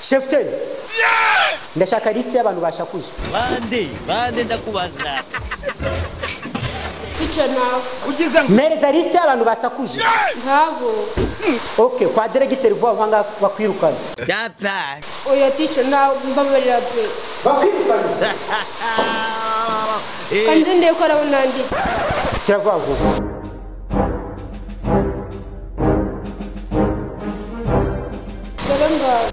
shefuteri ndashaka lisite y'abantu bashakuje bande bande ndakubaza icyo nawe mereza lisite y'abantu basakuje nk'abo oke kwa deregiteri vuba vuba ngaha bakwirukana data oya ticyo nawe mbabarira pe bakwirukana kandi ndebe ko arabona andi tira vuba vuba dore ngaho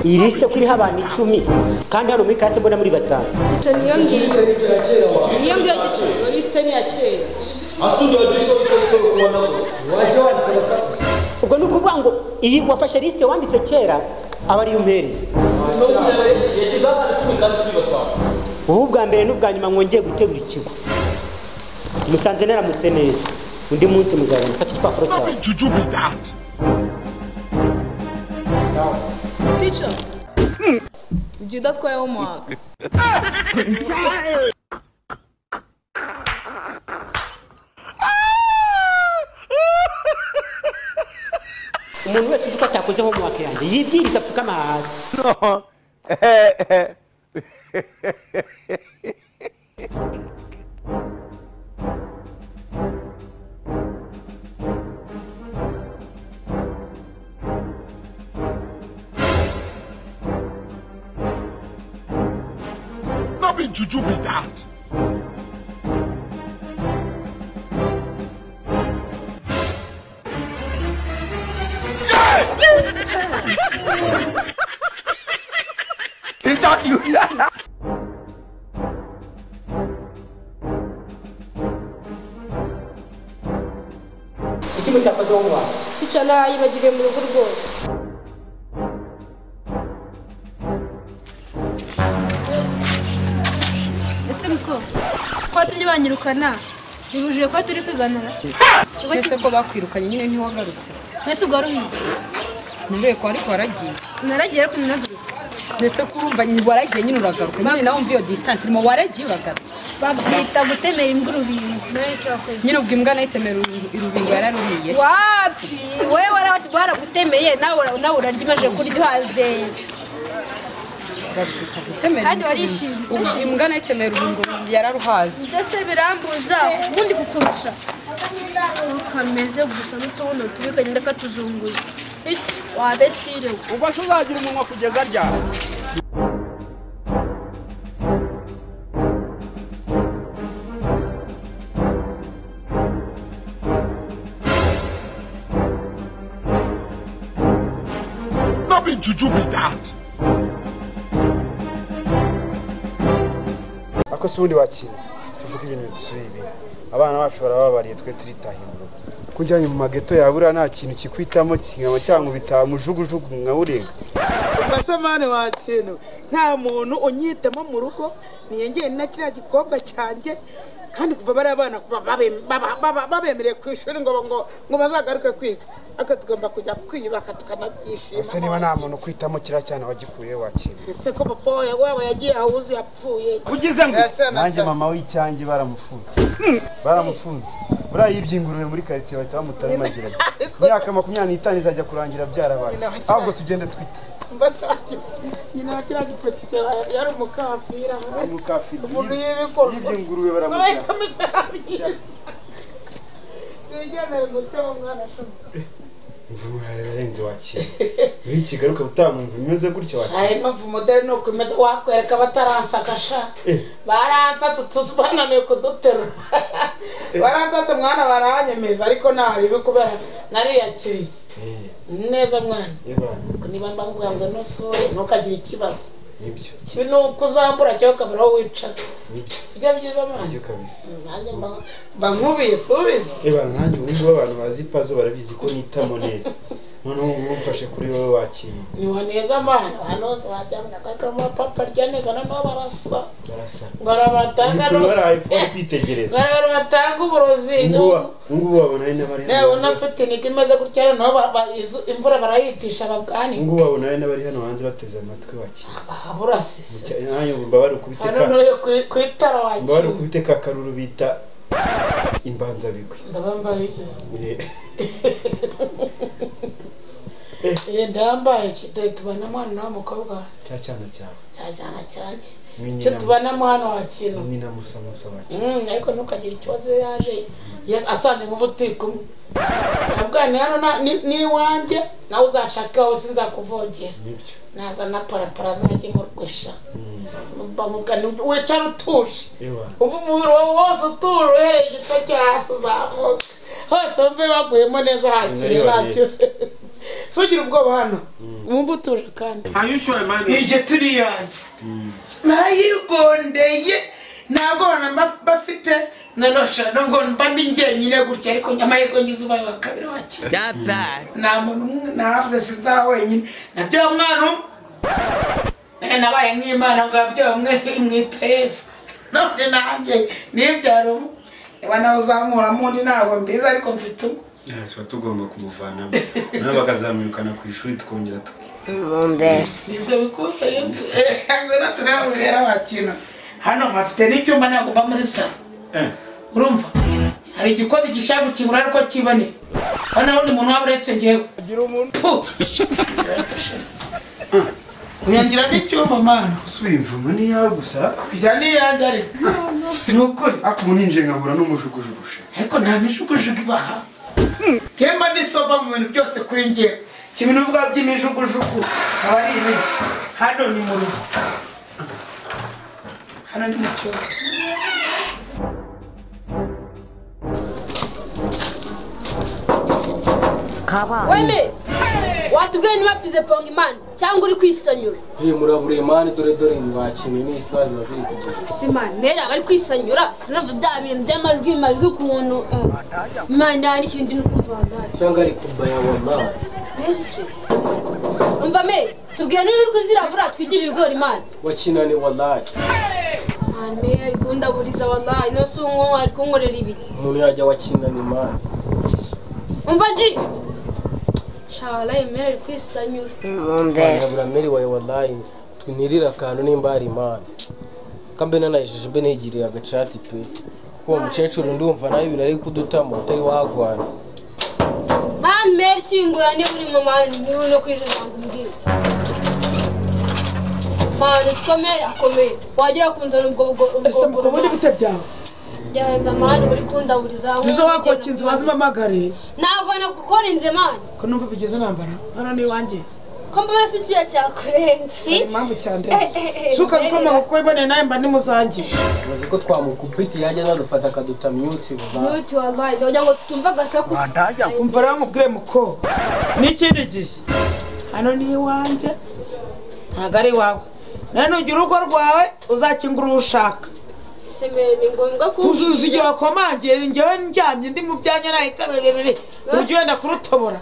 iyi lisite ko iriho abantu icumi kandi hano muri karase mbona muri batanu ticyo niyo ngiyo iyo ngiyo ticyo uretse n'iya kera asundi wajisho itecho kuona gusa waje wandika basakuza ubwo ni ukuvuga ngo iyi wafashe lisite wanditse kera aba ariyo umuhereza no kujana yashyizeho abantu cumi kandi turi batanu wowe ubwa mbere n'ubwa nyuma mwongeye gutegura ikigo musanze naramutse neza undi munsi muzabona fata igipapuro cyawe Teacher, did you that quite homework? umuntu wese uzi ko atakoze homework yanjye yibwiriza apfukama hasi Nothing to do with that. Is that you? iki mutakoze homework ticyo nawe yibagiriye mu rugo rwose ese muko ko watumye banyirukana bibujije ko turi kwiganana Ese ko bakwirukanye nyine ntiwagarutse. mwese ubwo waruhiye Nireye ko ariko waragiye. naragiye ariko ntinagarutse Ese ko urumva nyi- waragiye nyine uragaruka nyine nawe umva iyo distance irimo waragiye uragaruka. babwita gutemera imbwa urubingo nawe icyo wakoze Nyine ubwo imbwa nayitemera uru- irubingo yararuriye. wapi wowe wara- baragutemeye nawe ura- nawe urarya imaze kurya uhaze Babyita gutemera. Kandi imbwa. warishimye. Ubu Imbwa nayitemera urubingo yararuhaze. mbese birambuza ubundi kukurusha kameze gusa n'utubuno tubi kagenda katuzunguza wabesire Nothing to do with that. ariko si ubundi wakira tuvuge ibintu bidusubiye ibintu abana bacu barababariye twe turitaha imboro kujyanye mu mageto yawe uriya nta kintu kikwitamo kingama cyangwa ubitaha mujugujugu nkawurenga masamane wa kintu nta muntu unyitamo mu rugo niyongere na kiriya gikobwa cyanjye kandi kuva bariya bana kuba- babe- baba- baba- babemereye ku ishuri ngo ngo ngo bazagaruke kwiga ariko tugomba kujya kwiyubaka ese niba nta tukanabyishima muntu ukwitamo kiriya cyane wagikuye wakira ese ko papa wawe- wabo yagiye awuzuye apfuye nanjye mama w'icyange baramufunze baramufunze buriya yibye ingurube muri karitsiye bahita bamutara magira imyaka makumyabiri n'itanu izajya kurangira byarabaye ahubwo tugende twita mbasaki nyina wa kiriya gipoti cyawe yari umukafira umukafiri Umuntu yibye y'ibikorwa. yibye ingurube baramujyana babahita umusarabyi nigendere gutya uwo mwana ashobora imvumo yari yarenze wakira iyo ikigaruka utamwumva imeze gutya wakira ayo mpamvu modeli ni ukumenya wakwereka bataransakasha baransatse tuzi bananiwe kuduterura baransatse mwana baranyemeza ariko ntaribi kubera nariyakiriye Eh, neza mwana yabana Nuko niba mbangambwa n'usure ntukagire ikibazo nibyo ikibi ni uko uzambura cyangwa ukabura aho wicara nibyo sibyo byiza mwana nibyo kabisa nanjye mba- mba nkubise ubizi yabana nanjye ubu ngubu abantu bazi pazo barabizi ko nitamo neza noneho ubu ngubu mfashe kuri wowe wakira niho neza mwana abantu bose bajyana bakagamo papa rya neza noneho barasa barasa ngo arabatanga Ubu baraye ipfa kwitegereza ngo batanga uburozi Ubu ngubu wa- ubu ngubu wabona ari n'abari hano nawe hanze ubona tekinike imeze gutya noneho ba- ba- izu- imvura barayitisha ubu babwanike ngubu wabona ari n'abari hano hanze bateze amatwi wakira aha burasise nanjye ngo mbabare ukubite hano ka noneho ku itara mbabare wakira ukubite ka karuru bita imbanza bigwe ndabambaye iki Eh, ndambaye iki dore tubana mwana wa mukobwa wanjye cya cyana cyawe cyajyana cyanjye Mwinyi cyo na tubana mwana wa kintu nyina musamusa wacu Mm, ariko ntukagire ikibazo iyo yaje yes, asanze mu butiko abwana hano na- ni- n'iwanjye nawe uzanshakaho sinzakuvogera nibyo nazana parapara zanjye mu rwesha bamubwa wicara utuje ewa uva umubiri wawe wose utuje uhereye igice cyo hasi uzamuka hose wumve baguyemo neza hakiri Niba ntacyo sugira ubwoba hano wumve utuje kandi Are you sure, man? iryo turi yanjye narayigondeye ntabwo bana mba- bafite nanosha nubwo mba ndi njyenyine gutya ariko amahirwe ngize ubaye wa kabiri wake Not bad. nta muntu umwe ntahavuze sinzaho wenyine nabyo mwana umwe Eh, nabaye nk'imana ngo yabyomwe mwita yesu none nanjye nibyara ubu niba nawe uzamuramo undi ntabwo mbizi ariko mfite umwe Yeah, tuba tugomba kumuvanamo nawe bakazamwirukana ku ishuri tukongera nibyo bikuza yesu Eh, ngwino turebe ubera wakina hano mpafite n'icyuma ntabwo mba muri salo urumva hari igikozi gishaka gukingura ariko kiboneye hano wundi muntu waba uretse njyewe Pu! uyangira n'icyuma mana gusura imvumo niyawe gusa ariko bijya n'iyange ariko ni ukuri ariko ubu ninjiye nkabura n'umujugujugu ariko nta mijugujugu ibaha temba n'isoba mu bintu byose kuri njye kimwe n'uvuga by'imijugujugu aba ari ibi hano ni mu rugo hano ni mu cyumba weme watubwiye niba pize ponga imana cyangwa uri kwisanyura Hey, murabure mani dore dore mwakinnye n'isaha ziba ziri kugira simana rero abari kwisanyura sinumva bya bintu by'amajwi amajwi ku muntu imana hari ikintu ndi no kumva wangari cyangwa ari kuva yawa mama rero se umva me tubwiye niba uri kuzirabura twigirire ibigori imana wakinane wallahi mwana me ari kundaburiza wallahi no si umwonko ari kunkorera ibiti umuntu yajya wakinane mani umva ji shawara yemera ari kwisanyura warabura meri wawe wallahi twinirira akantu nimba hari imana kambe nanayishije mbe nigiriye agacati pe kuko uwo mukecuru ndumva nawe ibintu ari kudutamo atari wagwana mwana me kingura niba uri mu mwana niba no kwijoro ntabwo umbwira mwana usikomeye akomeye wagera ku nzara ubwo bwo ese mukobwa uri gute byawe yenda mwana uri kundaburiza nizo wakokeye inzu bazimpamagare ntabwo nakukora inzu mwana ko numva bigeze nambara hano ni iwanjye ko mbona si ikiya cyakurenzi hari impamvu cyane Eh, eh, eh, suka kuko Mary, amaboko iboneye nawe mba ni muzanjye uzi ko twamukubiti yajya nadufatakadutamiuti akaduta mute wallahi Ntuti wallahi wagira ngo tumve agasakuza umva rero mubwire muko n'ikindi gihe hano ni iwanjye ntabwo ari iwawe nawe nujya urugo rwawe uzakingura uwo ushaka semere ni ngombwa uzi igihe kumbwira wakomangiye njyewe ndyamye ndi mu byanya nawe kabebebebe ujya wenda kurutobora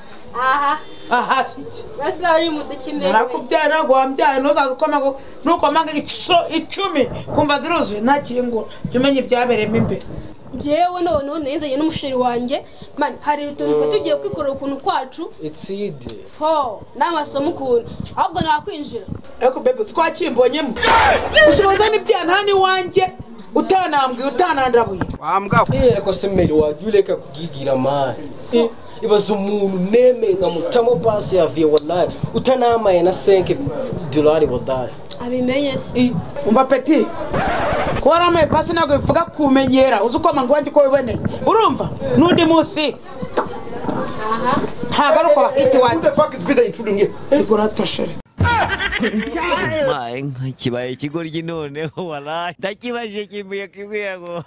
aha aha si iki basi hari mu dukimere narakubyara ntabwo wambyaye ntuzaze ukomaga nukomanga inshuro icumi kumva ziruzuye nta kingo jya umenya ibyabereyemo imbere njyewe noneho nizanye n'umusheri wanjye man hari utuntu twe tugiye kwikorera ukuntu kwacu itside ho n'amasomo ukuntu ahubwo nakwinjira ariko bebe si kwakimbonyemo ushoboza n'ibyaha nta n'iwanjye utanambwiye utanandabuye Eh, ariko se meri wajya ureka kugigira mani Eh, ibaza umuntu neme nkamutamo pasi yavuye wallahi utanamaye na 5 dolari wallahi abimenye se I, umva peti kuba waramuye pasi ntabwo bivuga kumenyera uzi ukomanga iwanjye uko wiboneye urumva n'undi munsi aha ntabwo ari uko bahita iwanjye fuck is busy intruding here iguratosheri My, kibaye ikigoryi noneho walayi ndakibajije kimbuye kimbuye ngo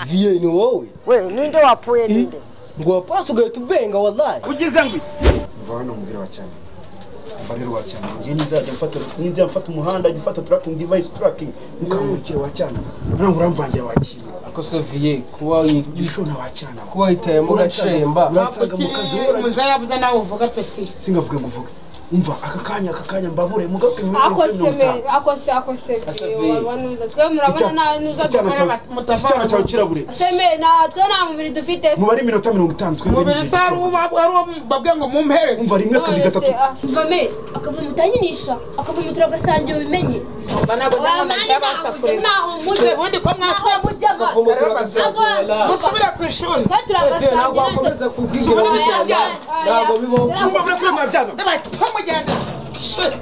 vie ni wowe we ninde wapfuye ninde ngo wapasi ugahita ubenga wallahi mva hano umubwire wa cyane mva rero wa cyane ngiye nzajya mfata nzajya mfata umuhanda njya mfata tracking device tracking mukamurikira wa cyane ntabwo uramvangira wa cyane ariko se vie kuba gisho na wa cyane kuba witayemo gacemba uransaga mu kazi uracyana muze yavuze nawe uvuga peti singavuge ngo uvuge umva aka kanya aka kanya mbabure mugape mu akose mere akose akose Asafiri. wabanuza twe murabona nta nuza dukora icyana cyawe kirabure semere natwe nta mubiri dufite se mubare iminota mirongo itanu umubiri twebwe se ari uwo babwiye ngo mumpereze umva rimwe kabiri none se gatatu ah, umva mere akavuma utanyinisha akavuma turagasanga ubimenye ubundi ko mwasubiye musubire ku ishuri subira mu cyangwa ntabwo bibaho kumva kuri mwa byano n'abahita pamugenda shit